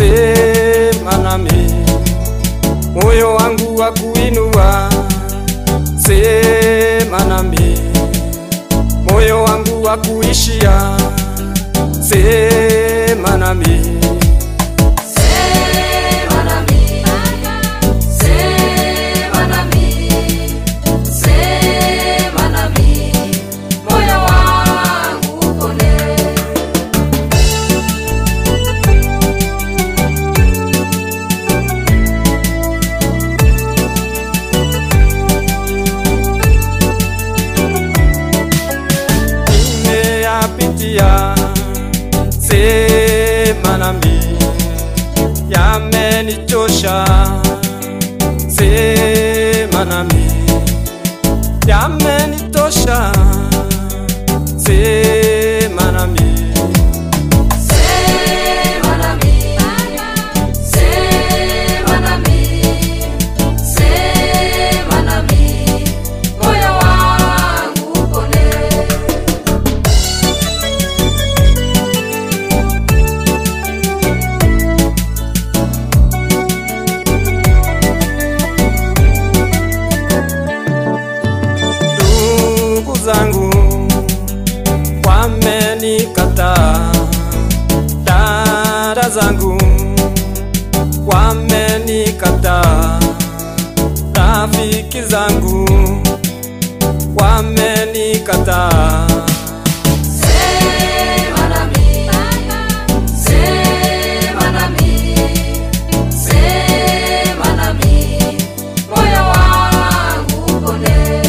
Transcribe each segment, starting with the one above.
sema nami, moyo wangu wa kuinua, sema nami, moyo wangu wa kuishia, sema nami. Sema nami, sema nami, sema nami, moyo wangu upone. nimeyapitia, sema nami, yamenichosha, sema nami, yamenitosha, sema nami. Sema nami, sema nami, sema nami, moyo wangu upone. ndugu zangu wamenikataa, dada zangu wamenikataa, rafiki zangu wamenikataa. Sema nami, sema nami, sema nami, moyo wangu upone.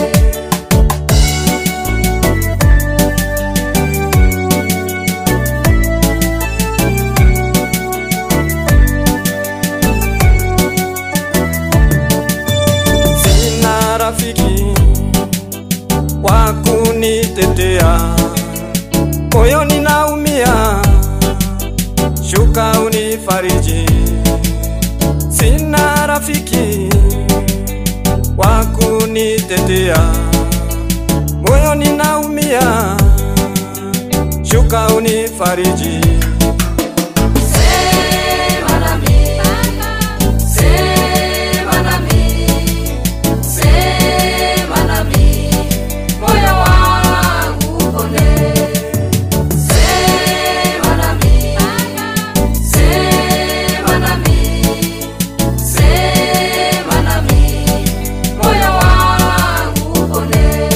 Sina rafiki wa kunitetea, moyoni naumia, shuka unifariji. Sina rafiki wa kunitetea, moyoni naumia, shuka unifariji. Sema nami, sema nami, sema nami, moyo wangu upone. Sema nami, sema nami, sema nami, moyo wangu upone.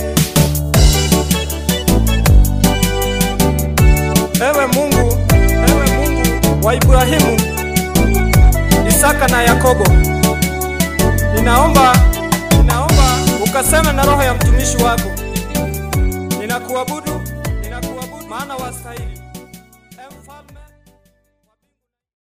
Ewe Mungu, ewe Mungu wa Ibrahimu, Isaka na Yakobo, ninaomba, ninaomba ukaseme na roho ya mtumishi wako. Ninakuabudu, ninakuabudu maana wastahili.